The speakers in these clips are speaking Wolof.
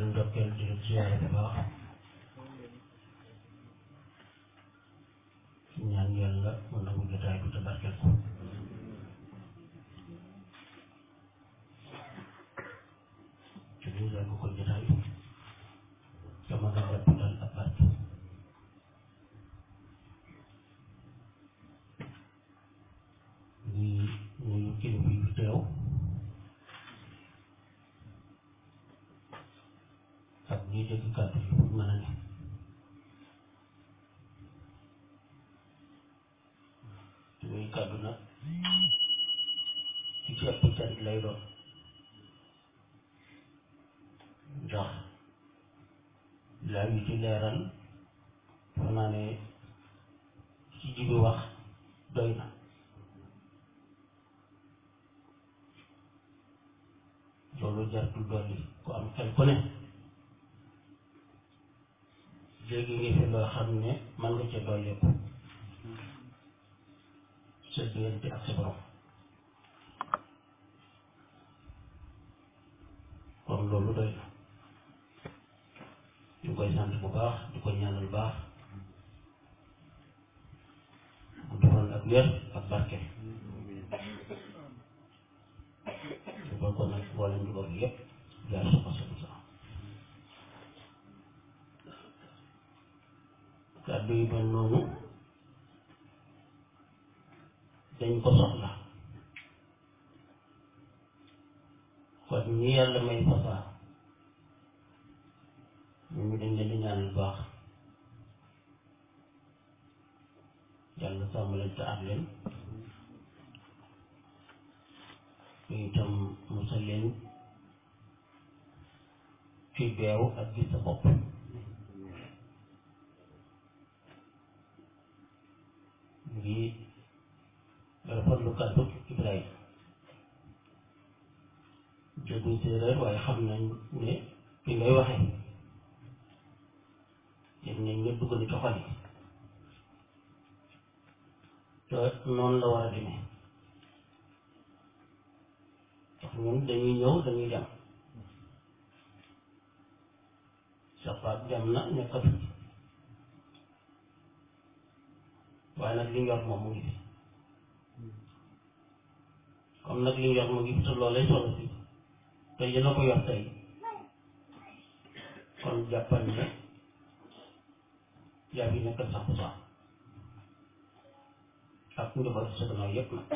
ndokkeel di leen siyaare bu baax ñaan yàlla mu nangu jotaay bi te barkeel ko te ñu yàgg ko jotaay te mën a jàpp dal ak barke di nuyu kilifa yi fi teew ak ñi dégg kàddu yi fu mën a ne muy kàddu nag ci ci ëpp cant lay doon ndax laa yu ci leeral fa naa ne ci jibi wax doy na loolu jartul dolli ku am xel ku ne léegi ngi fi loo xam ne man nga ca dolleeku sa diggante ak sa borom kon loolu doy na ñu koy sant bu baax di ko ñaanal baax mu defoon ak wér ak barke su ko kon nag boole njuboot bi yëpp jaar sa ko sa sax kàddu yi mel noonu dañ ko soxla kon ñi yàlla may fasaa ñu dañ leen di ñaanal baax yàlla sàmm leen te aar leen ñu itam musal leen ci beew ak gis sa bopp ngi rafetlu kàddu Ibrahima dégguñ séeréer waaye xam nañ ne fi ngay waxee yëg nañ nga dugg na ci xol yi te noonu la war a demee ndax ñun dañuy ñëw dañuy dem safaat dem na nekkatu waaye nag li ñu yor moom mu ngi fi comme nag li ñu yor mu ngi fi te loolay solo si te yéen a ko yor tey kon jàppal ne yaa fi nekkal sax bu sax ak njaboot sa gannaaw yëpp nag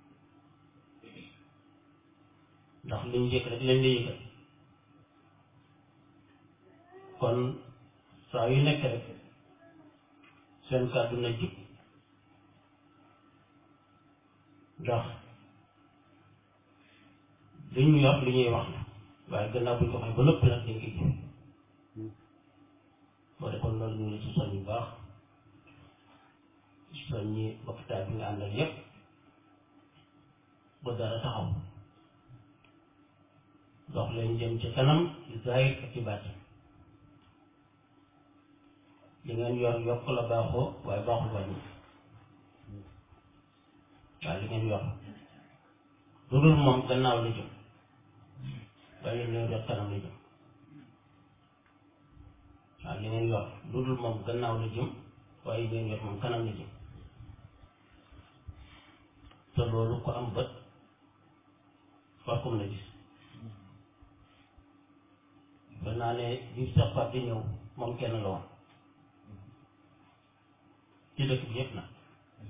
ndax li ñu yëg rek leen di yëgal kon saa yu nekk rek seen kàddu na jub ndax li ñu yor li ñuy wax la waaye gannaaw bu ñu ko waxee ba lépp nag dañ koy jëf boo defoon loolu ñu ngi ci soñ bu baax soññi hôpital bi nga àndal yépp ba dara taxaw dox leen jëm ci kanam ci zahir ak ci baatin li ngeen yor yokk la baaxoo waaye baaxul wàññi waaye li ngeen yor lu dul moom gannaaw la jëm waaye li ngeen yor kanam la jëm waaw li ngeen yor lu dul moom gannaaw la jëm waaye li ngeen yor moom kanam la jëm te loolu ko am bët farkum la gis ba naa ne bi saxaat di ñëw moom kenn la woon ci dëkk bi yëpp nag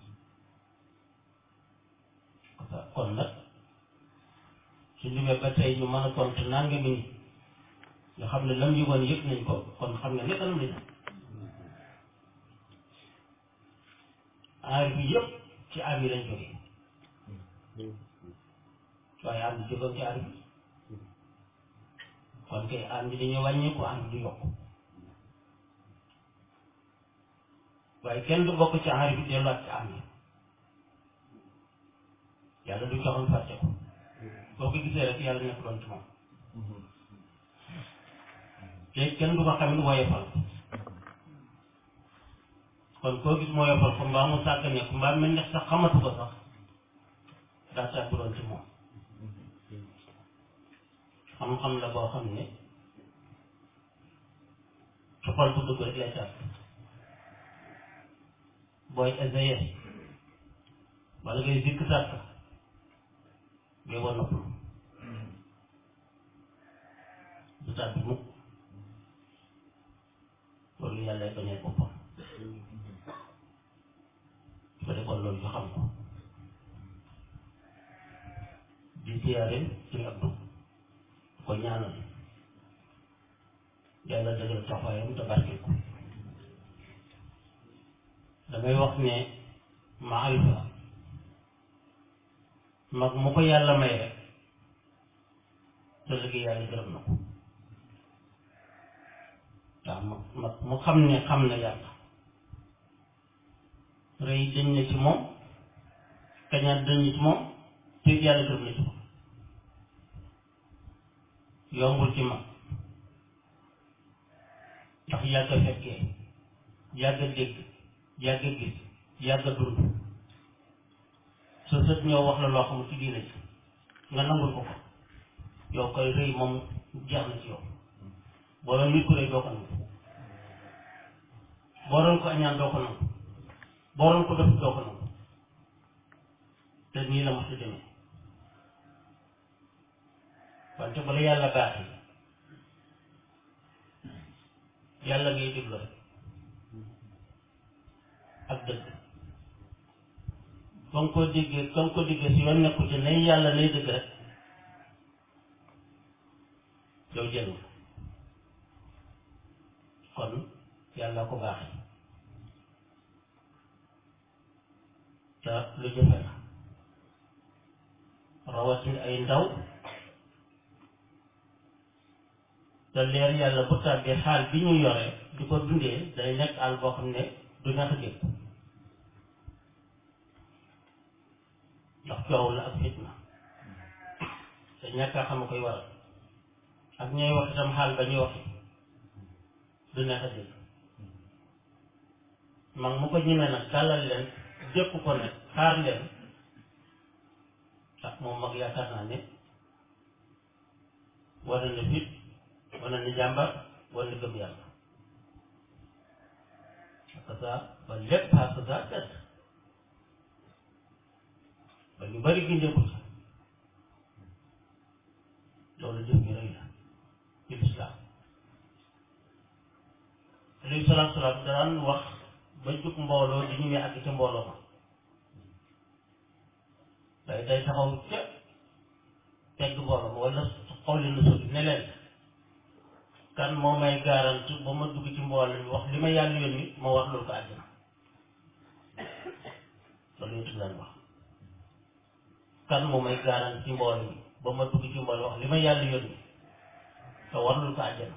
kon nag su limee ba tey ñu mën a tontu nanga mi nga xam ne lam yëgoon yëg nañ ko kon xam nga ne kanam lañ aar bi yëpp ci aar yi lañ jógee waaye aar bi jógoon ci aar bi kon kay aar bi dañuy wàññeeku aar bi du yokk waaye kenn du bokk ci aar bi delluwaat ci aar bi yàlla du joxoon fàtte ko boo ko gisee rek yàlla nekk doon ci moom te kenn du ko xamit woyofal kon koo gis woyofal ko mbaa mu sàgg ne ko mbaa mel ne sax xamatu ko sax daa sàgg doon ci moom xam-xam la boo xam ne su xol bu dugg rek lay tàpp booy essayé wala ngay dikk sàkk ngay war noppalu du tàbbi mukk loolu yàlla lay bañee boppam su ko defoon loolu ñu xam ko di siyaare ci abdu ko ñaanal yàlla dëggal taxawaayam te barkeel ko damay wax ne maarifa mag mu ko yàlla may rek te liggéey yàlla gërëm na ko waaw mag mag mu xam ne xam na yàlla rëy dañ na ci moom kañaan dañ na ci moom te yàlla gërëm na ci moom yombul ci mag ndax yàgg a fekkee yàgg a dégg yàgg a gis yàgg a dund sa sët ñëw wax la loo xamul ci diine ci nga nangul ko ko yow koy rëy moom jeex na ci yow boo doon nit ku rëy doo ko nangu boo doon ko añaan doo ko nangu boo doon ko def doo ko nangu te nii la mos a demee wante bala yàlla baaxee yàlla ngay déglu rek ak dëgg ba nga ko déggee ba nga ko déggee si yoon nekku ci nay yàlla nay dëgg rek yow jël nga kon yàlla ko baaxee te lu jëfe la rawatina ay ndaw te leer yàlla bu tàbbee xaal bi ñu yore di ko dundee day nekk àll boo xam ne du neex a dégg ndax coow la ak fitna te ñàkk a xam koy waral ak ñooy wax itam xaal ba ñuy waxe du neex a dégg mag mu ko ñemee nag tàllal leen dépp ko ne xaar leen ak moom mag yaakaar naa ne war na fit wane ni jàmbar wane ni gëm yàlla parce que ba lépp parce que ça des ba ñu bari gindeeku ci loolu jëf ñu rëy la ci lislaam alayhi salaatu salaam daan wax ba jug mbooloo di ñu àgg ci mbooloo ma day day taxaw ca tegg mbooloo ma wala xawli na soti ne leen kan moo may garanti ba ma dugg ci mbooloo mi wax li ma yàlla yónni ma wax loolu ko àddina loolu yëpp daan wax kan moo may garanti ci mbooloo mi ba ma dugg ci mbooloo wax li ma yàlla yónni te war loolu ko àddina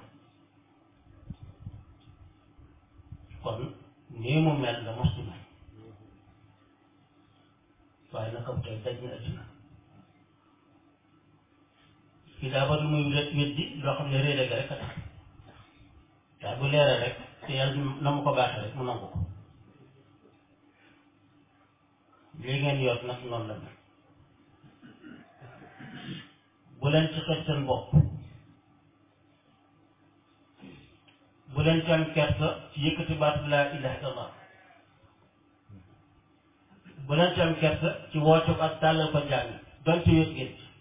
kon nii mu mel la mos di mel waaye naka tey daj na àddina fii daa bari muy wét weddi loo xam ne réere ga rek a tax waaye bu leeree rek te yàlla na mu ko baaxee rek mu nangu ko lii ngeen yor nag noonu la mel bu leen ci xet seen bopp bu leen ci am kersa ci yëkkati baatu laa ilaha illallah bu leen ci am kersa ci woote ko ak tàllal ko jàng doon ci wét ngeen ci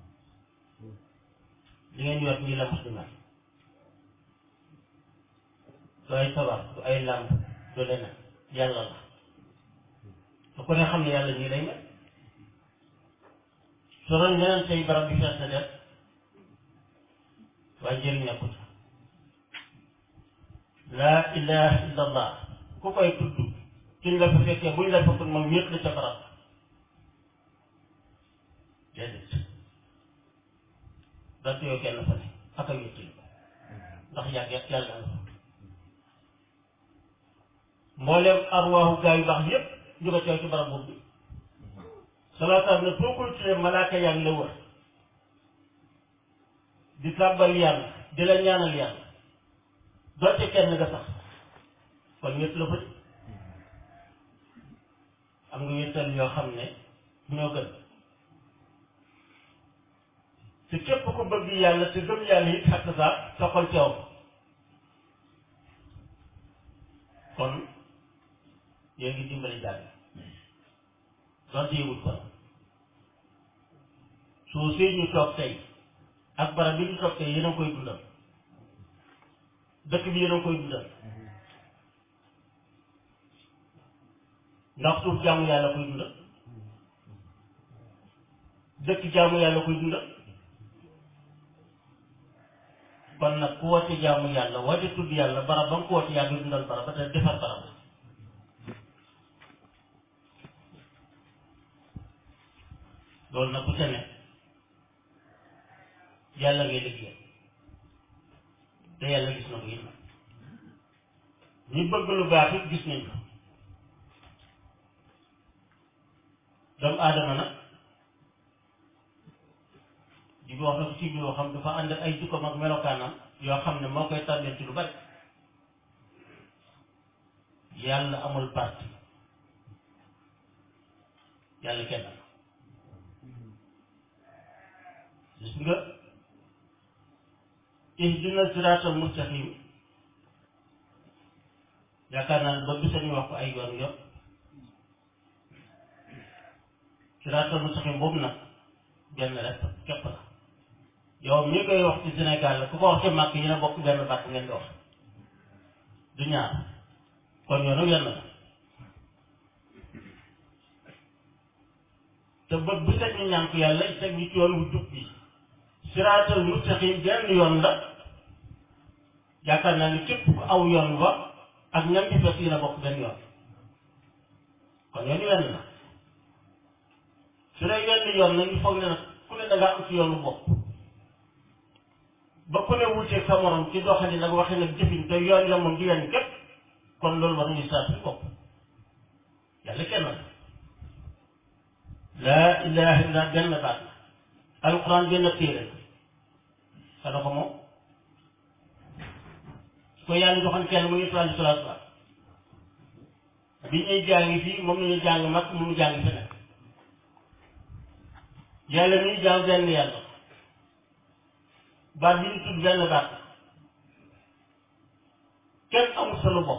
li ngeen yor nii la mos di mel du ay sabar du ay làmb du leneen yàlla la su ko ne xam ne yàlla nii lay mel su doon leneen say barab bi fees na def waaye jëriñ nekkut laa ilaha illa allah ku koy tudd suñ la fa fekkee buñ la fa tudd moom ñëpp la ca barab déedéet dante yow kenn fa ne ak a wéttali ndax yàgg yàlla la fa mbooleem arwaaxu gaa yu baax yépp ñu ko teew ci barab boobu bi salaataam ne foo koy tuddee malaaka yaa ngi la wër di tàbbal yàlla di la ñaanal yàlla doonte kenn nga sax kon ñëpp la fa di am nga wéttal yoo xam ne ñoo gën te képp ko bëgg yàlla te gëm yàlla it xakk saa sa xol teew kon yéen ngi dimbali jàng donte yëgul kon soo see ñu toog tey ak barab bi ñu toog tey yéen a koy dundal dëkk bi yéen a koy dundal ndax suuf jaamu yàlla koy dundal dëkk jaamu yàlla koy dundal kon nag ku woote jaamu yàlla woote tudd yàlla barab ba nga ko woote yaa ngi dundal barab ba te defar barab loolu nag ku ca ne yàlla ngay liggéey te yàlla gis na ko yéen ñi bëgg lu baax it gis nañ ko doomu aadama nag di wax na ko ci yoo xam dafa ànd ak ay jikkoom ak melokaanam yoo xam ne moo koy tànnee ci lu bari yàlla amul parti yàlla kenn la gis nga ihdina siraatal mustaqim yaakaar naa ne ba bisa ñu wax ko ay yoon yoon siraatal mustaqim boobu nag benn rek képp la yow mi koy wax ci Sénégal la ku ko wax ca màkk yi ne bokk benn bàtt ngeen di wax du ñaar kon yoonu wenn la te bët bu teg ñu ñaan ko yàlla teg ñu ci yoon wu jub bi siraatal mustaqim benn yoon la yaakaar naa ni képp ku aw yoon wa ak ñam ci fekk yi na bokk benn yoon kon yoonu wenn la su dee wenn yoon nag ñu foog ne nag ku ne da ngaa am ci yoonu bopp ba ku ne wuteeg sa morom ci doxalin nag waxee nag jëfin te yoon ya moom di wenn képp kon loolu war nañu saa suñu bopp yàlla kenn la laa ilaha illa benn baat la alquran benn téere la xana ko moom ko yàlla joxoon kenn mu ngi sallallahu alayhi wa sallam bi ñuy jàngi fii moom la ñuy jàng mag mu ngi jàng feneen yàlla mi jàng benn yàlla baat bi ñu tudd benn baat kenn amul solo bopp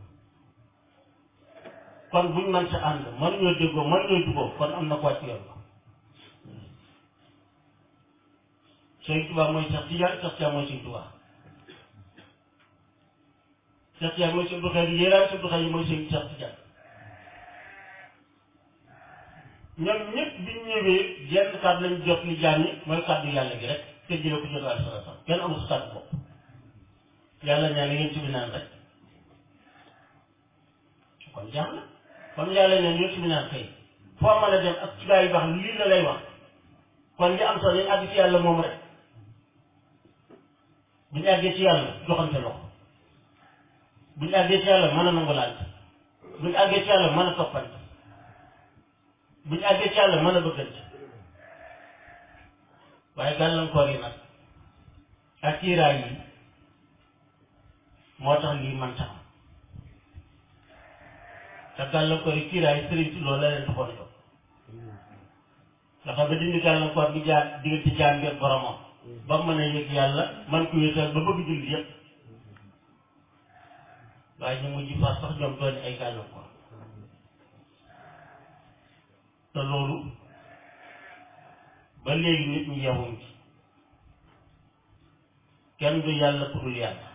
kon buñ mën sa ànd mënuñoo déggoo mënuñoo juboo kon am na ko wàcc yoon la Sëñ Tuubaa mooy Seex Tijaan Seex Tijaan mooy Sëñ Tuubaa Seex Tijaan mooy Sëñ Abdul Xaadir Jilaan Sëñ Abdul Xaadir mooy Sëñ Seex Tijaan ñoom ñëpp biñ ñëwee genn kàddu lañ jot li jaam ñi mooy kàddu yàlla gi rek te jëlee ko jot sallallahu alayhi wa sallam kenn amul sa kàddu bopp yàlla ñaan ngeen ci bi naan rek kon jaax na comme yàlla neen yow ci bi naan kay foo mën a dem ak ci gaa yu baax lii la lay wax kon li am solo nañ àgg ci yàlla moom rek bu ñu àggee ci yàlla joxante loxo bu ñu àggee ci yàlla mën a nangulaante bu ñu àggee ci yàlla mën a toppante bu ñu àggee ci yàlla mën a bëggante waaye gàllankoor yi nag ak kiiraay yi moo tax lii man tax te gàllankoor yi kiiraay yi sëriñ si loolu la leen taxoon a jóg dafa ba dindi gàllankoor bi jaar diggante jaam bi ak boromam ba mën a yëg yàlla man ko wéetal ba bëgg julli yëpp waaye ñu mujj fas sax ñoom doon ay gàllankoor te loolu ba léegi nit ñi yeewuñ ci kenn du yàlla ku dul yàlla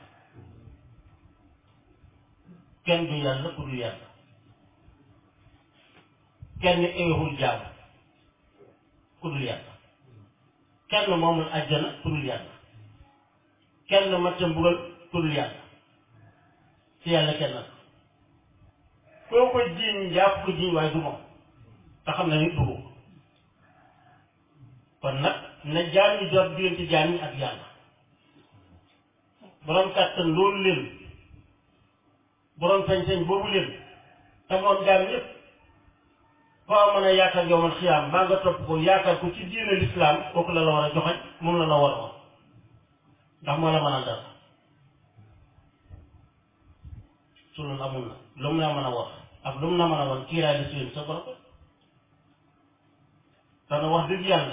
kenn du yàlla ku dul yàlla kenn eewul jaam ku dul yàlla kenn moomul àjjana ku dul yàlla kenn matta mbugal ku dul yàlla ci yàlla kenn la koo ko jiiñ jàpp ko jiiñ waaye du moom te xam na nit du ko kon nag na jaam ñi jot diggante jaam ñi ak yàlla borom kàttan loolu leen borom sañ-sañ boobu leen te moom jaam ñëpp foo mën a yaakaar yow man xiyaam maa nga topp ko yaakaar ko ci diine lislaam kooku la la war a joxañ moom la la war a wax ndax moo la mën a dara su loolu amul na lu mu la mën a wax ak lu mu la mën a wan kiiraay la suyén sa borom dana wax dëgg yàlla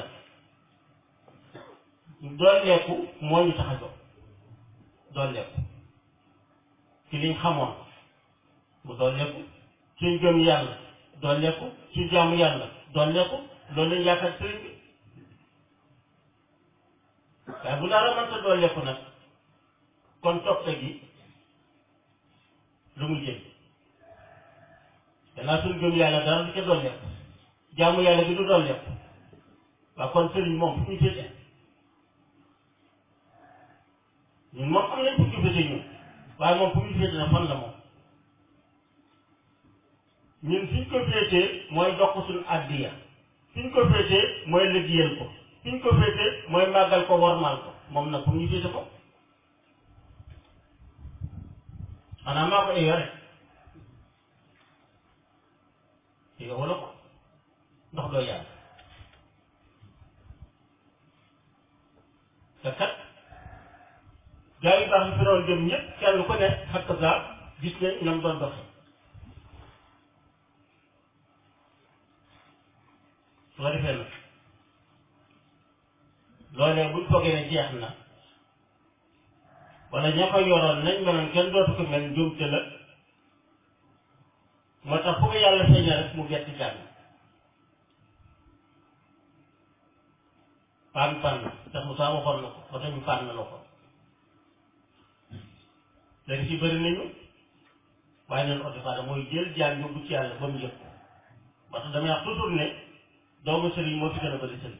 dooleeku moo ñu tax a jóg dooleeku ci liñ xamoon mu dolleeku suñ gëm yàlla dolleeku suñ jaamu yàlla dolleeku loolu lañ yaakaar sëriñ bi waaye bu dara mënta dolleeku nag kon toppe gi lu muy jël danaa suñ gëm yàlla dara du ca dolleeku jaamu yàlla bi du dolleeku waaw kon sëriñ moom fu ñu féete ñun moom am nañ fu ñu féete ñun waaye moom fu ñu féete na fan la moom ñun fi ñu ko féetee mooy dox suñu àddiya fi ñu ko féetee mooy liggéeyal ko fi ñu ko féetee mooy màggal ko wormaal ko moom nag fu ñu féete ko xanaa maa ko ay yore yow wala ko ndox doo yàlla te kat gaa yu baax yi fi doon dem ñëpp kenn ku ne xakk saa gis ne ñoom doon doxe su ko defee nag loolee buñ foogee ne jeex na wala ña ko yoroon nañ meloon kenn dootu ko mel njuumte la moo tax fu ko yàlla feeña rek mu gett jàng paan paan tax mu saa waxoon na ko ba tax ñu paan na la ko léegi ci bëri nañu waaye neen otifaada mooy jël jaan yóbbu ci yàlla ba mu yëg ko parce que damay wax toujours ne doomu sëriñ moo fi gën a bëri sëriñ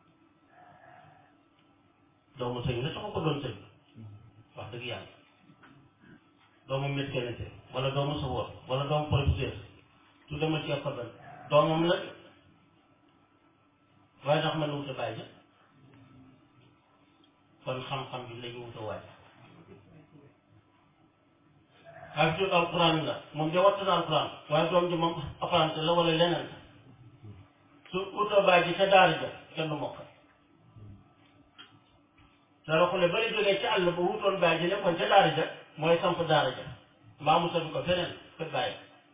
doomu sëriñ la sama ko doon sëriñ wax dëgg yàlla doomu médecin wala doomu sawoor wala doomu professeur su demal ci école benn doomam la waaye ndax mën na wut a bàyyi kon xam-xam bi la ñu wut a waaj ak jot alquran la moom de wattu na alquran waaye doom ji moom apprenti la wala leneen la su utoo bàyyi ca daara ja kenn du mokk dara xule bari jógee ca àll ba wutoon bàyyi ji nekkoon ca daara ja mooy samp daara ja mbaa mu sadu ko feneen fa bàyyi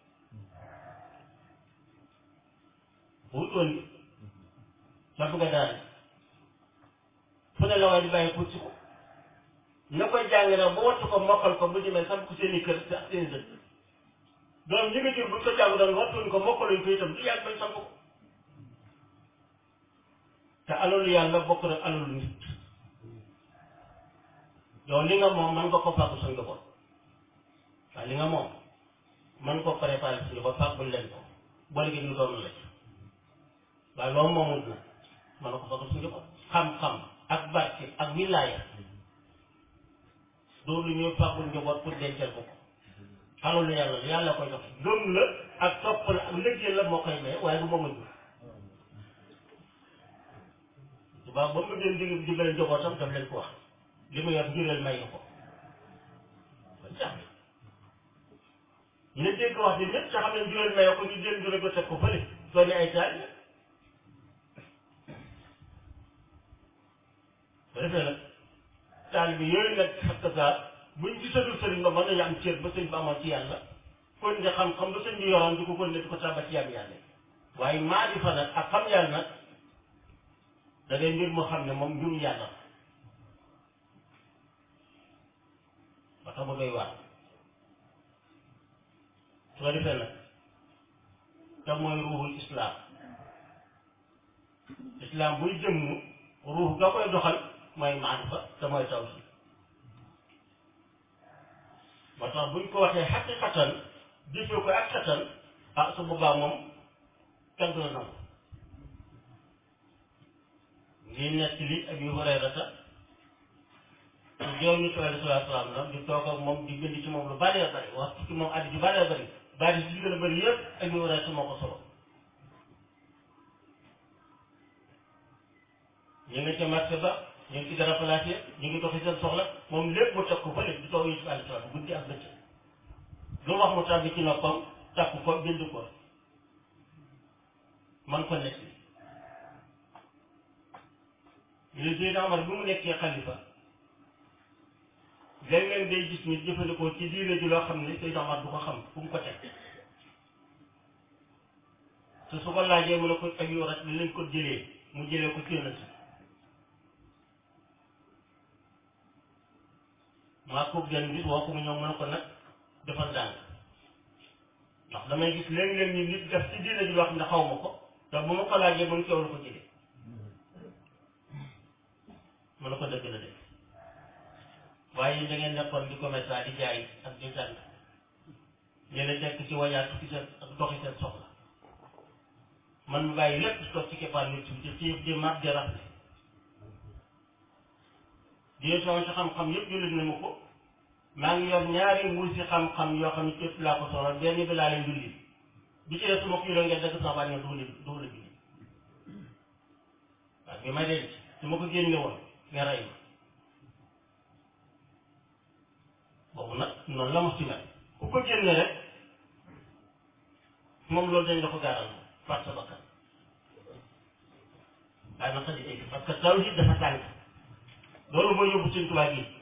wutoon bi samp nga daara ja fu ne la waaye di bàyyi pour ci ko na koy jàng nag ba wattu ko mokkal ko bu demee samp ko seen i kër ak seen i dëkk doom ñi nga jur buñ ko jàng doon wattuñ ko mokkaluñ ko itam du yàgg bañ samp ko te alalu yàlla bokk na alalu nit yow li nga moom man nga ko fàggu sa njaboot waaye li nga moom man ko préparé sa njaboot fàggul leen ko boo liggéey ñu doon la ci waaye loolu moomul na man na ko fàggu sa njaboot xam-xam ak barke ak wilaaya doo lu ñuy fàggul njaboot pour dencal ko ko alalu yàlla la yàlla koy joxe gëm la ak topp la ak liggéey la moo koy may waaye du moom a jur tubaab ba mu leen dig dimbale njabootam daf leen ko wax li mu yor njureel may na ko kon jax ñu ne dégg wax bi ñëpp te xam ne njureel may ko ñu jël njureel ba teg ko fële soo ne ay taal ba defee nag taal bi yooyu nag xakk saa buñ gisatul sëriñ ba mën nañu am cër ba sëñ ba amoon ci yàlla kon nga xam-xam ba sëñ bi yoroon di ko kon ne di ko tàmba ci yàlla yàlla waaye maa di fa nag ak xam yàlla nag da ngay mbir moo xam ne moom mbirum yàlla ba tax ba doy waar su ko defee nag te mooy ruuxul islaam islaam buy jëmm ruux ga koy doxal mooy maarifa te mooy tawhid ba tax buñ ko waxee xaqiqatan jëfee ko ak xatan ah su boobaa moom kenn du la nangu ngi nekk li Abi Hurayrata su joom ñu tawee sallallahu alayhi wa sallam di toog ak moom di bind ci moom lu bëree bëri wax ci moom addi ju bëree bëri bari si gën a bëri yëpp Abi Hurayrata moo ko solo ñu ngi ca marché ba ñu ngi ci dara placé ñu ngi doxi seen soxla moom lépp mu teg ko fële di toog Yusuf alayhi salaam guddi ak bëccëg lu wax mu tàbbi ci noppam takku ko bind ko man ko nekk ñu ne Seydina Omar bi mu nekkee xalifa léeg-léeg day gis ñu jëfandikoo ci diine ji loo xam ne Seydina Omar du ko xam fu mu ko teg te su ko laajee mu ne ko ak yow rek lañ ko jëlee mu jëlee ko ci yonent maa ko gën bis woo ko mu ñëw mu ne ko nag dafa dàng ndax damay gis léeg-léeg ñu nit def ci diine ji loo xam ne xaw ma ko te bu ma ko laajee mën coow la ko jëlee mën na ko dëgg la de waaye da ngeen nekkoon di commerçant di jaay ak di jàng ñeneen nekk ci wajaatu ci seen ak doxi seen soxla man mu bàyyi lépp toog ci keppaar nit ci ci di mat di rafet di sama si xam-xam yëpp jullit na ma ko maa ngi yor ñaari mbuus si xam-xam yoo xam ne képp laa ko soxla benn bi laa leen julli bi ci des su ma ko yoree ngeen dëgg sama baat ngeen dugal dugal julli waaw bi ma denc su ma ko génne woon nga rey ma boobu nag noonu la ma ci mel ku ko génne rek moom loolu dañ la ko gaaral moom faat sa bakkan waaye nag xëy na parce que tawhid dafa tàng loolu mooy yóbbu seen tubaab yi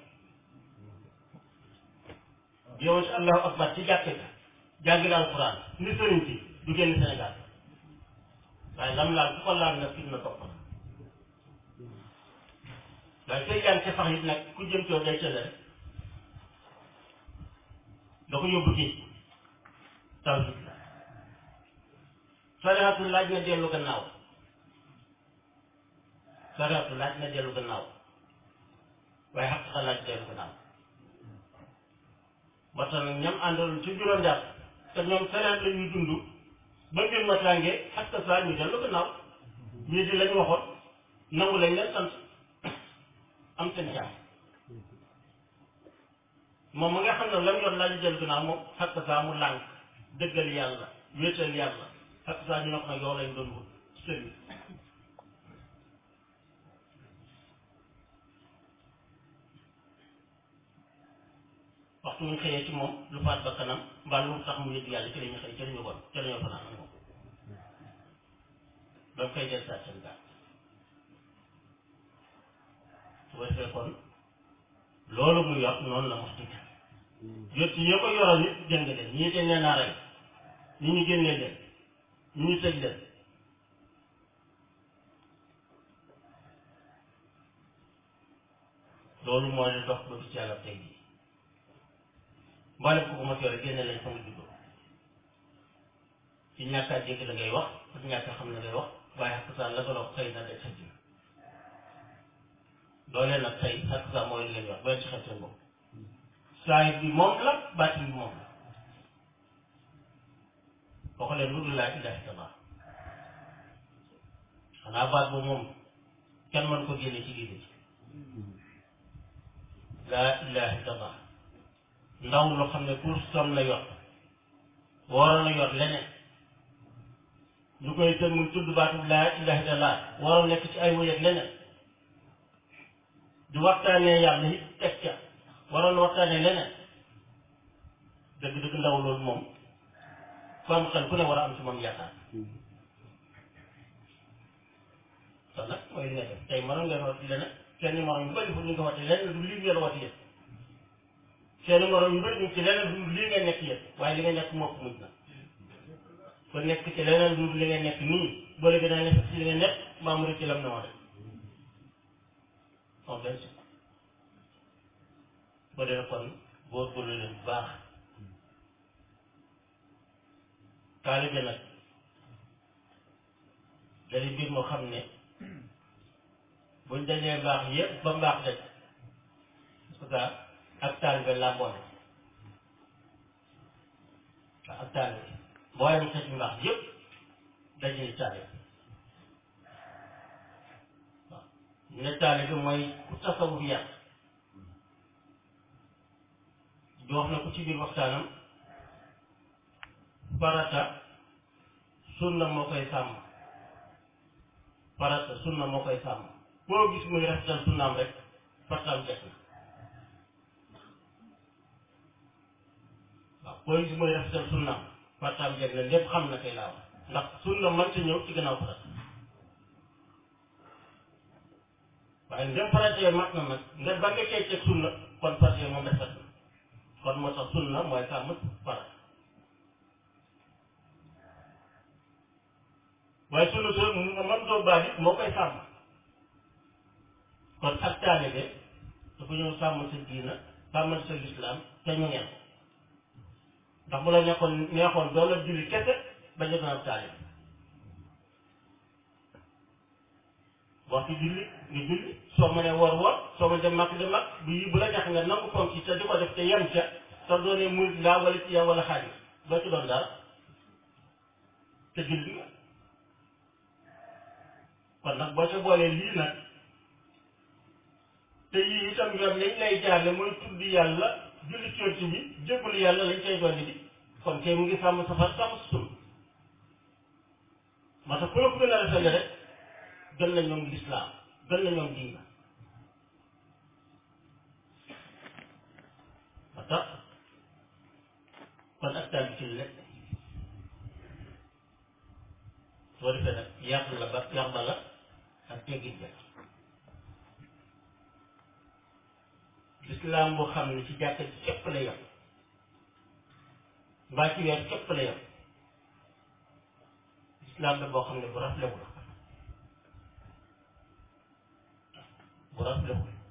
yow si allahu akbar ci jàkke ga jàngi alquran ni sëriñ si du génn Sénégal waaye lam laal ku ko laal nag fit na topp la waaye sooy jàng ci fax it nag ku jëm coow day tële rek da ko yóbbu géej tawhid la sariatu laaj na dellu gannaaw sariatu laaj na dellu gannaaw waaye xaqiqa laaj dellu gannaaw ba tax nag ñam àndaloon ci juróom jaar te ñoom feneen la ñuy dund ba mbir ma tàngee ak saa ñu dellu gannaaw ñii di lañ waxoon nangu lañ leen sant am seen jàmm moom ma nga xam ne lam yor laaj dellu gannaaw moom xakk saa mu lànk dëggal yàlla wéetal yàlla xakk saa ñu ne ko nag yow lañ doon wut sëriñ waxtu ñu xëyee ci moom lu faat ba kanam mbaa lu tax mu yëg yàlla ci la ñu xëy ci la ñu bon ci la ñu fanaan ak moom ba mu koy del saa seen gaal su ko defee kon loolu mu yor noonu la mos dëgg jot yi ko yoroon nit jëng leen ñii dañ leen a rey ñi ñu génnee leen ñi ñu tëj leen loolu moo di dox ba ci yàlla tey jii mboolem ko ko mos yore génne lañ fa nga juddoo ci ñàkk a dégg la ngay wax ak ñàkk a xam la ngay wax waaye xakk saa la nga dox xëy na day xëj na loolee nag tey xakk saa mooy li leen wax ba ci xel seen bopp saa bi moom la baatin bi moom la waxu leen lu dul laa ilaha illallah xanaa baat boobu moom kenn mën ko génne ci diine ci laa ilaha illallah ndaw loo xam ne pour som la yor waroon a yor leneen lu koy tën mu tudd baatu laa ilaha illallah waroon nekk ci ay wëyeg leneen di waxtaanee yàlla it teg ca waroon waxtaanee leneen dëgg-dëgg ndaw loolu moom ku am xel ku ne war a am ci moom yaakaar kon nag mooy li nga def tey mënoon ngeen wax leneen kenn morom yu bëri fu ñu ko waxee leneen du lii ngeen wax yéen seen morom yu bëri ñu ci leneen du lii ngay nekk yéen waaye li nga nekk moo ko mujj na ko nekk ci leneen du li nga nekk nii boo léegi dana nekk ci li nga nekk mbaa mu ci lam ne woon rek on bien sûr boo dee kon góorgóorlu leen bu baax taalibe nag dari mbir moo xam ne buñ dajee mbaax yëpp ba mbaax daj parce que ak taalibe laa boole waaw ak taalibe booyam xeeti mbaax yëpp daje ni taalibe waaw ne taalibe mooy ku tasawuf yàq di wax na ko ci biir waxtaanam farata sunna moo koy sàmm farata sunna moo koy sàmm boo gis muy rafetal sunnaam rek farataam jeex na waaw boo gis muy rafetal sunnaam farataam jeex na lépp xam na kay laa wax ndax sunna mënta ñëw ci gannaaw farata waaye ndem farata yooyu mat na nag nga ba nga cay teg sunna kon farata yooyu moom rafet na kon moo tax sunna mooy sàmm farata waaye sunna soo man doo baal it moo koy sàmm kon ak taalibe dafa ñëw sàmm sa diina sàmmal sa lislaam te ñu ngeen ndax bu la nekkoon neexoon doo la julli kese ba ñu doon ab taalib waxtu julli nga julli soo mënee woor woor soo mënee dem màkk dem màkk bu yi bu la neex nga nangu fonk ci te di ko def te yem ca te doonee murid ngaa wala ci yow wala xaalis doo ci doon dara te julli nga kon nag boo ca boolee lii nag te yii itam yoon lañ lay jaarle mooy tudd yàlla julli ci bi jébbalu yàlla lañ cay dolli di kon kay mu ngi sàmm safar sàmm sutum moo tax ku la ko gën a rafetlu rek gën na ñoom lislaam gën na ñoom diina moo tax kon ak taal bi ci lekk soo defee nag yàq la ba yàq ba la ak teggit ba lislaam boo xam ne ci jàkka ci képp la yem mbaa ci weer képp la yem lislaam la boo xam ne bu raflewu la bu raflewu la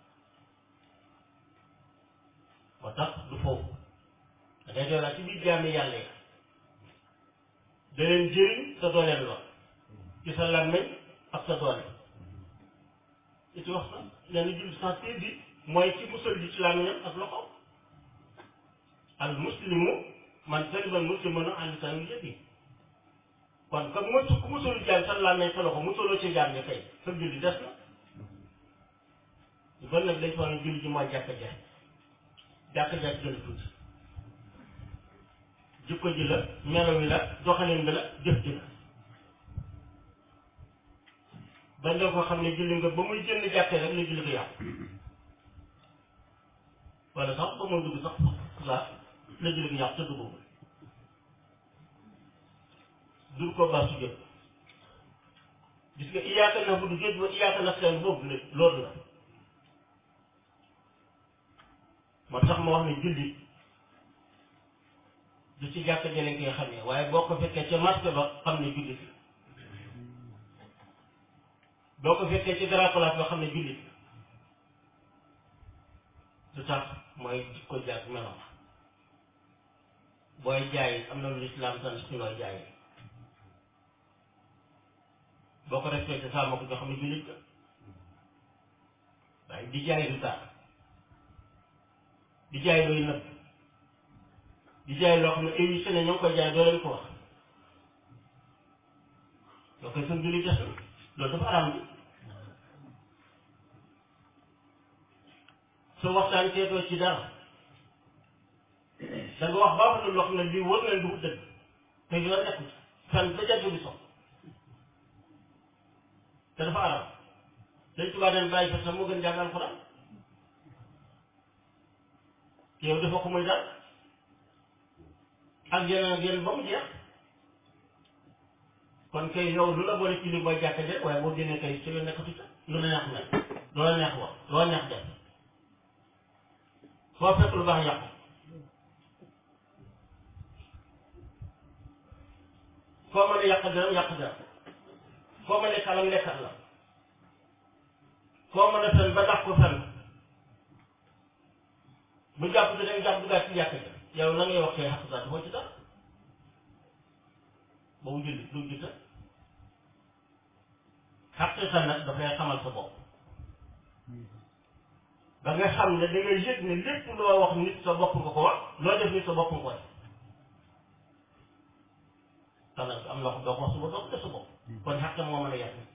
moo tax du foofu da ngay doolaa ci biir jaami yàlla yi da leen jëriñ te doo leen lor ci sa làmmiñ ak sa doole it wax na leen julli sans bi mooy ci musal ji ci làmmiñam ak loxo al muslimu man salima al muslimuna an lisaanihi wa yadihi kon comme mosu ku musalu jaam sa làmmiñ sa loxo musaloo ci jaam ñi kay sa julli des na lu bon nag dañ foog ne julli ji mooy jàkka ja jàkka ja gën a tuuti jikko ji la melo wi la doxalin bi la jëf ji la bañ la ko xam ne julli nga ba muy jënd jàkkee rek la julli ko yàqu wala sax ba muy dugg sax laa la julli ko yàqu te duggagul dur ko baax su jëf gis nga iyaaka na bu du géej ba iyaaka na seen boobu la loolu la moo tax ma wax ne julli du ci jàkk jële koy xamee waaye boo ko fekkee ca marché ba xam ne jullit la boo ko fekkee ci grand place ba xam ne jullit la lu tax mooy ko jàkk meloon booy jaay am na lu lislaam sant ci looy jaay boo ko respecté saa ma ko nga xam ne jullit la waaye di jaay du tax di jaay looy nëbb di jaay loo xam ne émission ne ñoo ngi koy jaay doo leen ko wax loo koy sën julli des loolu dafa araam bi soo waxtaan teetoo ci dara da nga wax baaxul loo xam ne lii wër na du dëgg te yoon nekkul fan ba jant bi sox te dafa araam dañ tubaa den bàyyi fa sax moo gën jàng alxuraan yow dafa ko muy dara ak yeneen ak yeneen ba mu jeex kon kay yow lu la boole ci li mooy jàkka je waaye boo génnee kay su yoon nekkatu ca lu la neex mel lu la neex wax lu la neex def foo fekk lu baax yàqu foo mën a yàq dara yàq dara foo mën a lekkalam lekkat la foo mën a fen ba dax ko fen bu jàpp te dañ jàpp duggaat ci jàkka ja yow la ngay wax kay xaq sax dafoo ci dara boobu julli du jiita xaqiqa nag dafay xamal sa bopp ba nga xam ne da ngay yëg ne lépp loo wax nit sa bopp nga ko wax loo def nit sa bopp nga ko def te nag am na ko doo ko wax sa bopp doo ko def sa bopp kon xaq moo mën a yàq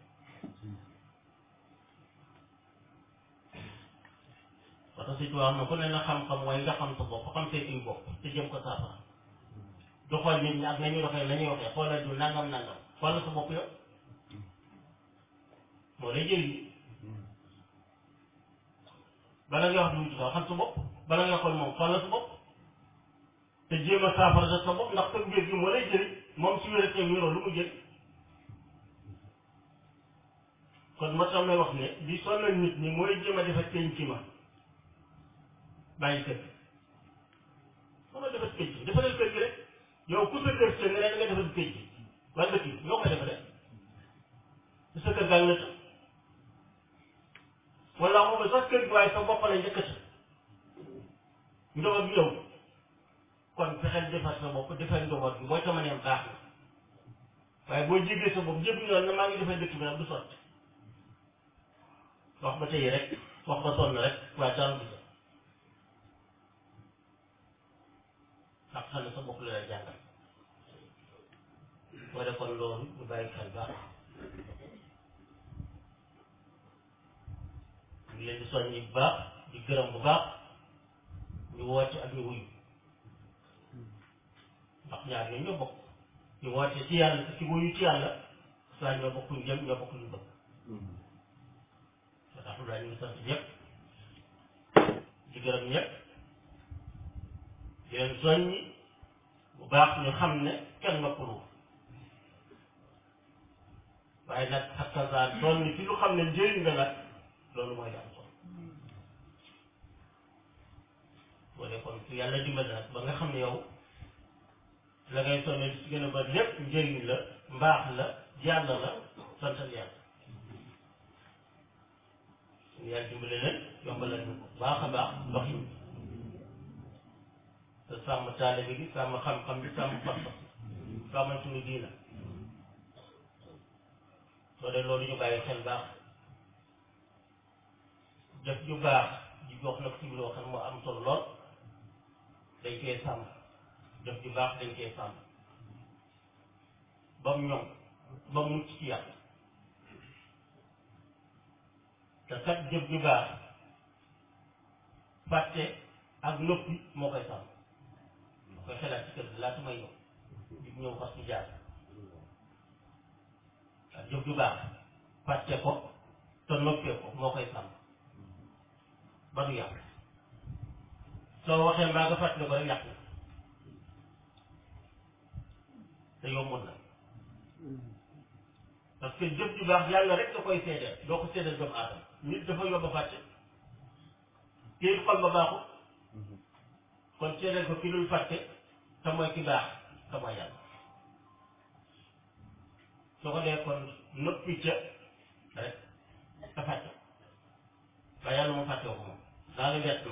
parce que si wax na ku ne na xam-xam mooy nga xam sa bopp xam say indi bopp te jëm ko saafara du xool nit ñi ak nañu doxee la ñuy waxee xoolal du nangam nangam xoolal sa bopp yow moo lay jëriñ bala nga wax du sax xam sa bopp bala nga xool moom xoolal sa bopp te jéem a saafara sa sa bopp ndax sa wér gi moo lay jëriñ moom su wéree te wéroo lu mu jëriñ kon moo tax may wax ne li sonal nit ñi mooy jéem a defar penc ma bàyyi kër gi soo ma defar penc defaral kër gi rek yow ku sa kër seen nga ne da nga defar penc wala dëkk bi ñoo koy defaree su sa kër gaa ngi la tëj wala moom sax kër gi waaye sa bopp la njëkkati ndox bi yow kon fexeel defar sa bopp defar njaboot bi boo ca mënee baax na waaye boo jégee sa bopp jëpp yoon na maa ngi defar dëkk bi nag du sotti wax ba tey rek wax ba sonn rek waaye dara du jot ndax xam ne sa bopp la lay jàngal boo defoon loolu ñu bàyyi xel baax ñu leen di soññi bu baax di gërëm bu baax ñu woote ak ñu wuyu ndax ñaar ñoo ñoo bokk ñu woote ci yàlla ci wuyu ci yàlla saa ñoo bokk ñu jëm ñoo bokk ñu bëgg ba tax lu ñu ngi sant ñëpp di gërëm ñëpp di leen soññi bu baax ñu xam ne kenn noppalu waaye nag xakkasaan soññi ci lu xam ne njëriñ la nag loolu mooy am solo boo dee kon su yàlla dimbali nag ba nga xam ne yow la ngay sonne li ci gën a bari lépp njëriñ la mbaax la yàlla la santal yàlla suñu yàlla dimbali leen yombalal ñu ko baax a baax doxin te sàmm taalibe gi sàmm xam-xam bi sàmm pas-pas sàmm suñu diina soo dee loolu ñu bàyyi xel baax jëf ju baax ji wax na ko ci biir waxam moo am solo lool dañ koy sàmm jëf ju baax dañ koy sàmm ba mu ñoŋ ba mu mucc ci yàlla te kat jëf ju baax fàtte ak noppi moo koy sàmm moo koy xelaat ci kër gi laata may ñëw di ñëw fas ci jaar ak jëf ju baax fàtte ko te noppee ko moo koy sàmm ba du yàq soo waxee mbaa nga fàttali ko rek yàq na te yombul na parce que jëf ju baax yàlla rek da koy seedeel doo ko seedeel doomu aadama nit dafa yomb a fàtte kii xol ba baaxul kon seedeel ko ki dul fàtte te mooy ki baax te mooy yàlla soo ko dee kon noppi ca rek te fàtte waaye yàlla moom fàtte ko moom daa la bett na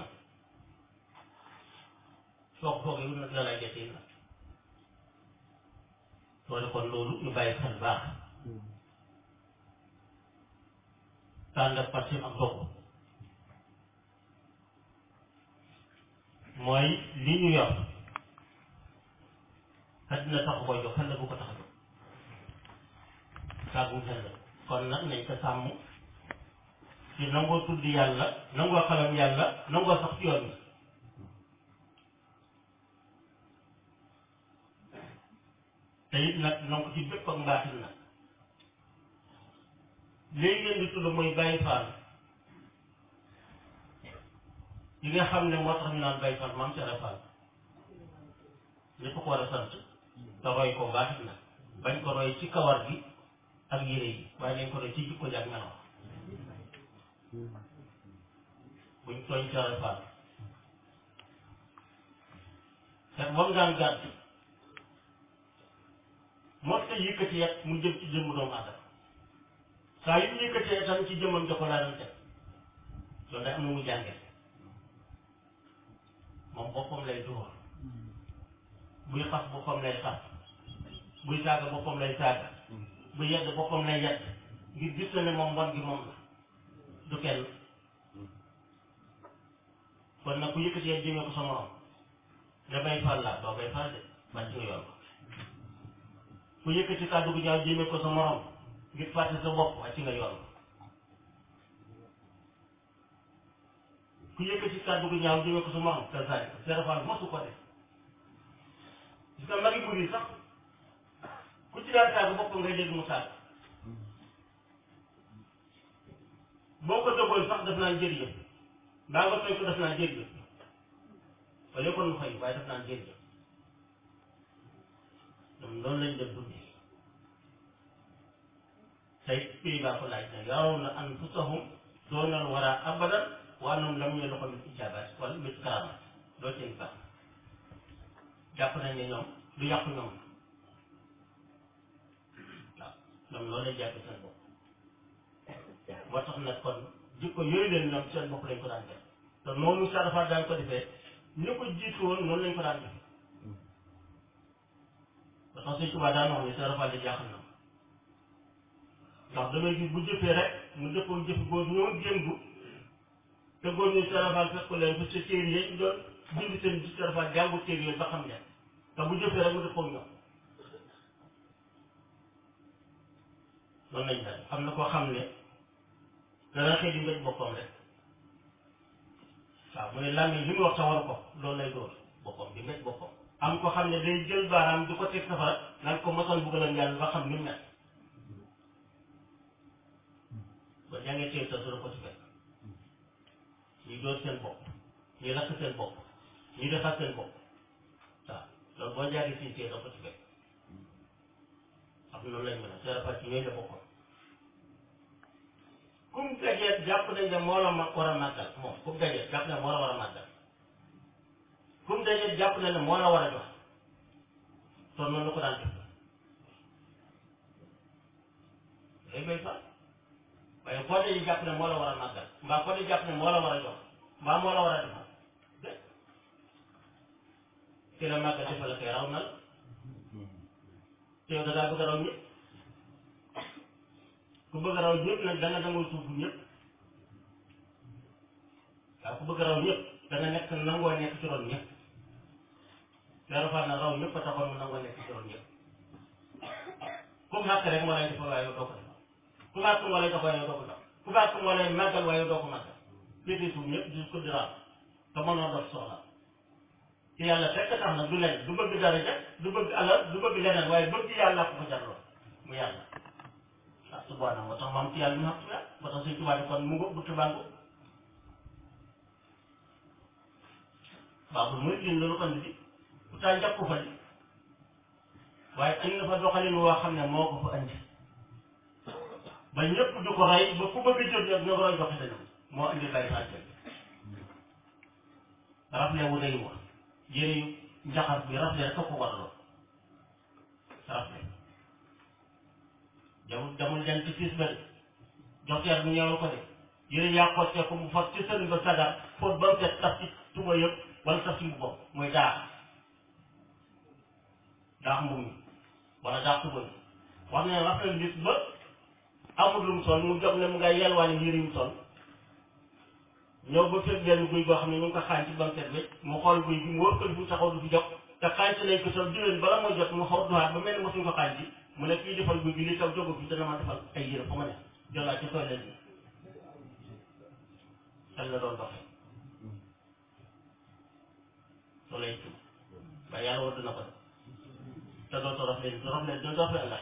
soo ko foogee wut nag la lay jotee na soo de kon loolu ñu bàyyi xel baax tànn ak parti ak dogu mooy li ñu yor àddina tax koy jox xel la bu ko tax a jox saagu xel la kon nag nañ ko sàmm ci nangoo tudd yàlla nangoo xalam yàlla nangoo sax ci yoon bi te it nag nangu ci bépp ak mbaaxil nag léegi ngeen di tudd mooy bàyyi faal yi nga xam ne moo tax ñu naan bàyyi faal maam Sera Fall ñëpp ko war a sant te roy ko baaxit nag bañ ko roy ci kawar gi ak yére yi waaye nañ ko roy ci jikko ji ak melo buñ tooñ Sera Fall te moom daan gàtt moo tax yëkkati yet mu jëm ci jëmm doomu aadama saa yu yëkkatee itam ci jëmmam jox ko laa doon teg loolu day am na mu jàngee moom boppam lay dóor buy xas boppam lay xas buy saaga boppam lay saaga buy yedd boppam lay yedd ngir gis na ne moom mbon gi moom la du kenn kon nag ku yëkkati yet jëmee ko sa morom da bay fal laa doo bay fal de bàcc nga yoon ku yëkkati kàddu gu ñaaw jëmee ko sa morom ngir fàtte sa bopp wàcc nga yoon ku yëkkati kàddu gu ñaaw jëmee ko sa morom te sari ko serafal mosu ko def gis nga magi buri sax ku ci daan saaga bopp ngay dégg mu saaga boo ko dëggoon sax def naan jërëjëf mbaa nga tooy ko def naan jërëjëf wala kon mu fay waaye def naan jërëjëf ñoom noonu lañ def dundee tey pays baa ko laaj na yarawna anfusahum doonal wara abadan wa annahum lam yadxulu min ijabat wala mit karamat doo seen baax jàpp nañ ne ñoom du yàqu ñoom waaw ñoom loolu lañ jàpp seen bopp moo tax nag kon jikko yooyu leen ñoom seen bopp lañ ko daan def te noonu Sarafa daan ko defee ñu ko jiitu woon noonu lañ ko daan def ba tax Sëñ Tuubaa daan wax ne sa rafet jaaxal na ndax damay gis bu jëfee rek mu dëppoo jëf góor ñoo jëngu te góor ñu sa rafet fekk leen bu sa téere yi doon bind seen bi sa rafet jàngu téere yooyu ba xam ne te bu jëfee rek mu dëppoo ñoom loolu lañ daal am na koo xam ne dana xëy di mbéj boppam rek waaw mu ne làmmiñ li mu wax sa war ko loolu lay dóor boppam di mbéj boppam am ko xam ne day jël baaraam di ko teg safara naan ko mosoon buggalam yàlla ba xam ni mu mel ba jàngee téye sa dara ko ci fekk ñuy dóor seen bopp ñuy lakk seen bopp ñuy defar seen bopp waaw loolu boo jàngee siñ téye da ko ci fekk am loolu lañ mën a seerafa ci ñooy la boppam kum dajeet jàpp nañ ne moo la ma war a màggal moom kum dajeet jàpp ne moo la war a màggal kum dajeet jàpp na ne moo la war a jox kon noonu la ko daan def day may fa waaye koo dee jàpp ne moo la war a màggal mbaa koo dee jàpp ne moo la war a jox mbaa moo la war a defal ki la màggal defal la koy raw na la te yow da ngaa bëgg a raw ñëpp ku bëgg a raw ñëpp nag da nga nangoo suuf ñëpp waaw ku bëgg a raw ñëpp da nga nekk nangoo nekk ci ron ñëpp leeru faat na raw ñëpp a taxoon mu nangoo nekk ci ron ñëpp ku xàq rek moo lay defal waaye yow doo ko defal ku xàq moo lay jox waaye yow doo ko jox ku xàq moo lay màggal waaye yow doo ko màggal féete suuf ñëpp di ko di raam te mënoo dox soxla te yàlla fekk tax na du leen du bëgg daraja du bëgg alal du bëgg leneen waaye bëgg yàlla ko ko jarloo mu yàlla ah subhaana moo tax maam ci yàlla ñu xam ci yàlla moo tax suñ tubaab kon mu ngo bu tubaango baaxul muy din loolu andi di pourtant jàpp ko fa di waaye andi na fa doxalin woo xam ne moo ko fa andi ba ñëpp du ko rey ba ku bëgg jot nag nga roy doxi dañu moo andi bay sàcce rafle wu day wax yére yu njaxas bi rafle rek a ko waraloon rafle jamul jamul dem ci siis ba de joxteer bu ñëwal ko de yére yaa xottee ko mu fas ci sëriñ ba sagar fóot ba mu set taf ci tuba yëpp wala taf ci mbubbam mooy daax daax mbub mi wala daax tuba yi wax ne rafle nit ba amul lu mu sol mu jóg ne mu ngay yelwaani yére yu mu sol ñëw ba fekk benn guy goo xam ne ñu ngi ko xaañ ci banquette bi mu xool guy gi mu wër ko fu taxaw du fi jóg te xaañ ci nañ ko sol diwén bala mooy jot mu xaw duwaat ba mel ni mosuñ ko xaañ ci mu ne kii defal guy gi li taw jógu fi dana ma defal ay yére fa ma ne jolaat ci toilette bi xel la doon doxee soo lay tudd ba yàlla war dina ko def te doo torox leen torox leen doo dox leen la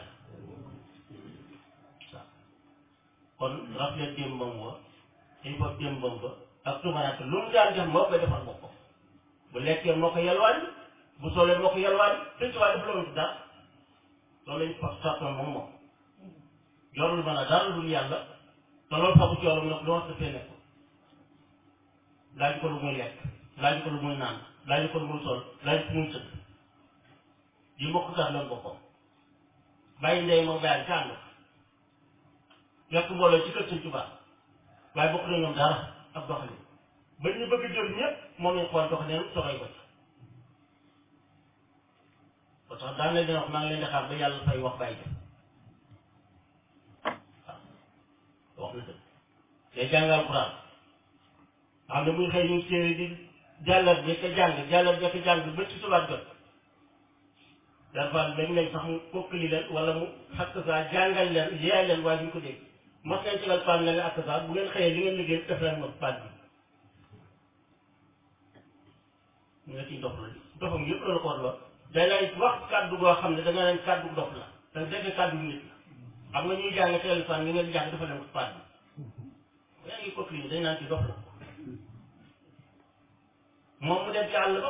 waaw kon rafet démbam wa il faut démbam ba ak tumaraat lu mu daan def moo koy defal boppam bu lekkee moo ko yalwaani bu solee moo ko yalwaani te ci waa def loolu dara loolu lañ fa sàttoon moom moom yorul mën a dara dul yàlla te loolu sabu ci yorom nag lu wax dafee nekk laaj ko lu muy lekk laaj ko lu muy naan laaj ko lu muy sol laaj ko muy tëdd yi mbokk gas loolu boppam bàyyi ndey moom bàyyi ca ànd fekk mbooloo ci kër Sëñ Tuubaa waaye bokk na ñoom dara ak doxalin ba ñu bëgg jël ñëpp moom lañ xool doxalin soxay ko ci ba tax daan leen di wax maa ngi leen di xaar ba yàlla fay wax bàyyi waaw wax na dëgg day jàngal Alxuraan xam ne muy xëy ñu téere di jàllar bi ka jàng jàllar bi ka jàng ba ci subaat jot dafa dañ leen sax mu kokkali leen wala mu xakk saa jàngal leen yaay leen waaye duñ ko dégg mos nañ ci lal paan leen ak saa bu ngeen xëyee li ngeen liggéey def leen moom paan bi ñu nga ciy dof la dofam yëpp loolu ko war lool day lay wax kàddu goo xam ne da nga leen kàddu dof la te defe kàddu nit la xam nga ñuy jàng téléphone nga ngeen jàng dafa leen ko paan bi yaa ngi kokkali ni dañ naan ci dof la moom mu dem ci àll ba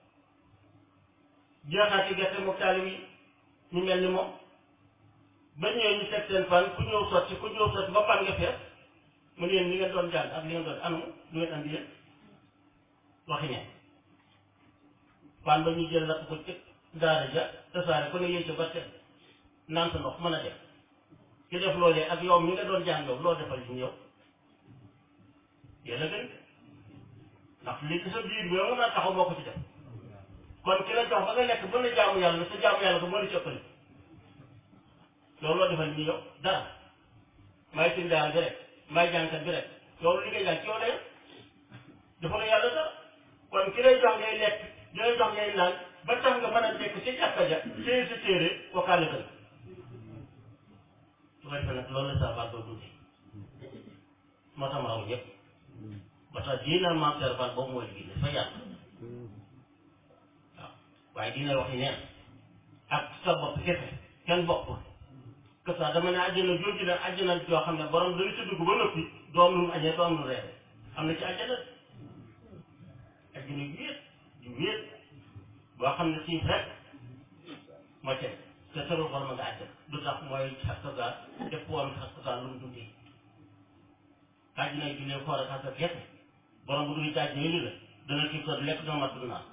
jeexaat ci gerte moom taalim yi ñu mel ni moom ba ñëwee ñu teg seen fan ku ñëw sotti ku ñëw sotti ba pan nga fees mu ne yéen li ngeen doon jàng ak li ngeen doon anu lu ngeen andi yéen waxi ne pan ba ñu jël lakk ko ci daara ja tasaare ku ne yéen ca ba teg naan sa ndox mën a def ki def loolee ak yow mi nga doon jàng yow loo defal ñu yow yéen a gën ndax li ci sa biir bi yow mën naa taxaw moo ko ci def kon ki la jox ba nga lekk ba la jaamu yàlla sa jaamu yàlla ko moo la ci ëppale loolu loo defal nii yow dara may tindaal bi rek may jànkat bi rek loolu li ngay jàng ci yow la yem dafa la yàlla dara kon ki lay jox ngay lekk di lay jox ngay naan ba tax nga mën a nekk ci jàkka ja téye sa téere wakkaale ka su ko defee nag loolu la sa baat doo dundee moo tax ma raw ñëpp ba tax diina maam Seer Fall boobu mooy liggéey dafa yàlla waaw waaye dina waxi neen ak sa bopp kese kenn bokkul que ça dama ne àjjana jooju la àjjana joo xam ne borom dana ci dugg ba noppi doom lu mu añee doom lu reere am na ci àjjana àjjana yu wéet yu wéet boo xam ne xiif rek moo teg te tërul xol ma nga àjjana du tax mooy xastasaar def woon xastasaar lu mu dundee àjjana yi jullee koor ak xasta kese borom bu dul ci àjjana yi la dana xiif sa lekk dana mat du naan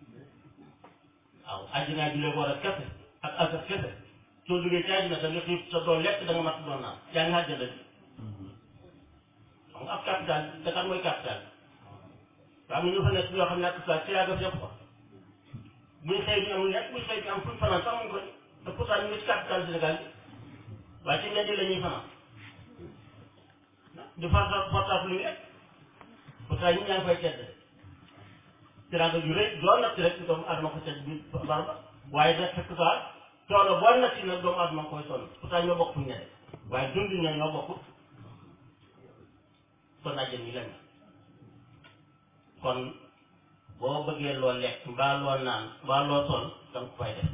waaw àjjana yi jullee koor ak kese ak asar kese soo duggee ci àjjana da nga xiif sa doo lekk da nga mat doo naan yaa ngi àjjana bi xam nga ab capital Dakar mooy capital waaw am na ñu fa nekk yoo xam ne ak sa ci yàgg yëpp ko buñ xëy bi amul lekk buñ xëy bi am fuñ fanaan sax amuñ ko te pourtant ñu ngi ci capital Sénégal bi waaye ci mbedd la ñuy fanaan di farta portable lu ñu lekk pourtant ñu ñaa ngi fay tedd teraanga ju rëy doon nag ci rek doomu adama ko tedd bi barba waaye nag fekk saa coono boo nag ci nag doomu adama koy sonn pourtant ñoo bokk fu ñu ne waaye dund ñoo ñoo bokk kon àjjen yi lañ kon boo bëggee loo lekk mbaa loo naan mbaa loo sol danga ko fay def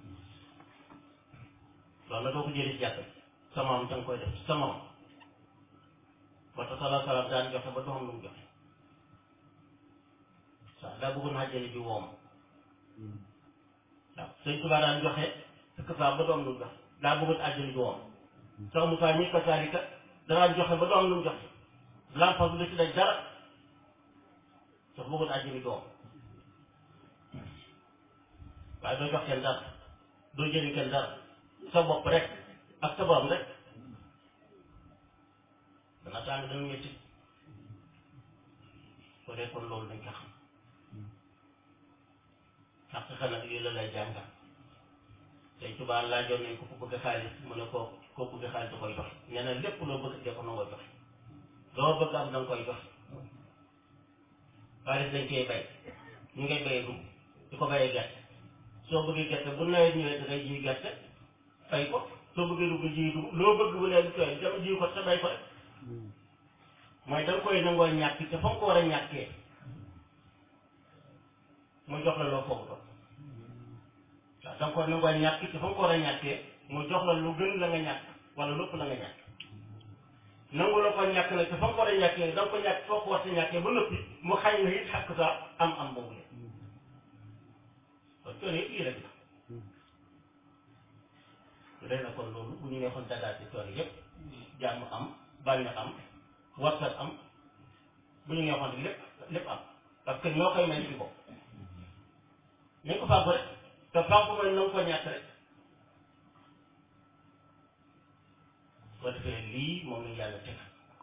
loolu nag doo ko jëlee ci jàkk sa moom danga koy def sa moom ba tax sala salaam daan joxe ba doxam lu mu joxe waaw daa bëggoon àjjana ji woom waaw sëñ Tuubaa daan joxe fekk saa ba doom lu mu joxe daa bëggoon àjjana ji woom sax Musaa mi ko saalika danaa joxe ba doom lu mu joxe lampa du ci daj dara sax bëggoon àjjana ji woom waaye doo jox kenn dara doo jëriñ kenn dara sa bopp rek ak sa borom rek dana tàng dana métti ko dee kon loolu dañ ko xam ndax xëy na lii la lay jàngal tey tubaab laajoon nañ ko ku bëgg xaalis mu ne ko koo bëgg xaalis da koy joxe nee na lépp loo bëgg dee ko nangoo joxe loo bëgg am da nga koy joxe xaalis dañ koy bay ñu ngay bayee dugub di ko bayee gerte soo bëggee gerte bu nawet ñëwee da ngay ji gerte fay ko soo bëggee dugub ji dugub loo bëgg bu nee du tooy dama ji ko te bay ko rek mooy da nga koy nangoo ñàkk te fa nga ko war a ñàkkee mu jox la loo foog doon waaw da nga koy nangoo ñàkk te fa nga ko war a ñàkkee mu jox la lu gën la nga ñàkk wala lépp la nga ñàkk nangu la ko ñàkk nag te fa nga ko war a ñàkkee da nga ko ñàkk foo ko war a ñàkkee ba noppi mu xañ na it xàkk sa am am boobu le kon coono yëpp lii rek la léegi nag kon loolu bu ñu neexoon dagaat ci coono yëpp jàmm am bànneex am wartat am bu ñu neexoon lépp lépp am parce que ñoo koy may ci bopp nañ ko fàggu rek te fàggu mooy na nga ko ñàkk rek soo defee lii moom la yàlla teg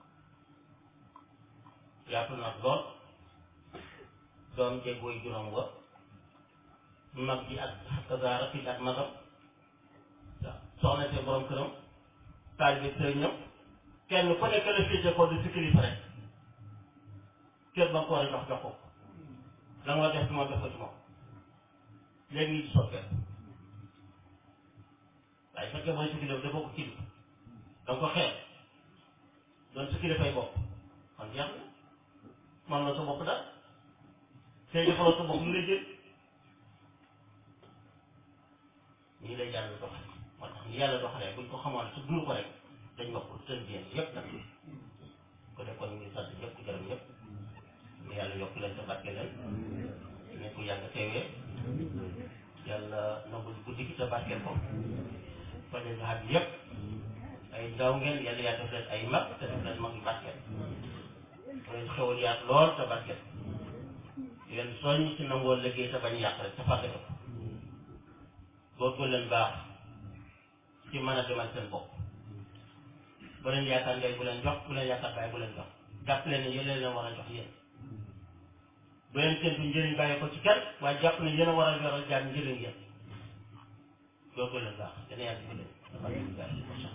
yaatu nag lool doom jeg booy juróom wa mag ji ak xakasaara fii ak magam waaw soxna see borom këram taal bi sëriñam kenn ku nekk la féete ko di si kilifa rek kër ba nga ko war a jox jox ko la nga def ci moom def ko ci moom léegi ñu soppee waaye fekkee mooy si kilifa dafa ko kilifa da nga ko xeeb doon si kilifay bopp kon jeex na man la sa bopp daal tey defaloo sa bopp lu lay jël ñii lay jàng doxale moo tax ni yàlla doxalee buñ ko xamoon su dul ko rek dañ wax ko seen bien yëpp nag ko def kon ñu ngi sant ñëpp gërëm ñëpp ñu yàlla yokk leen te barke leen ñu ko yàgg teewee yàlla nangul guddi gi te barkeel ko fa leen nga xam yëpp ay ndaw ngeen yàlla yaa def leen ay mag te def leen mag yu barkeel leen xewal yaat lool te barkeel leen soññ ci nangoo liggéey te bañ yàq rek te fàtte ko góorgóorlu leen baax ci mën a demal seen bopp bu leen yaakaar ngay bu leen jox bu leen yaakaar baay bu leen jox jàpp leen ne yéen leen war a jox yéen bu leen séntu njëriñ bàyyi ko ci kenn waaye jàpp ne yéen a war a yoral jaam njëriñ yéen loolu ko leen baax dana yàgg di leen dafa leen baax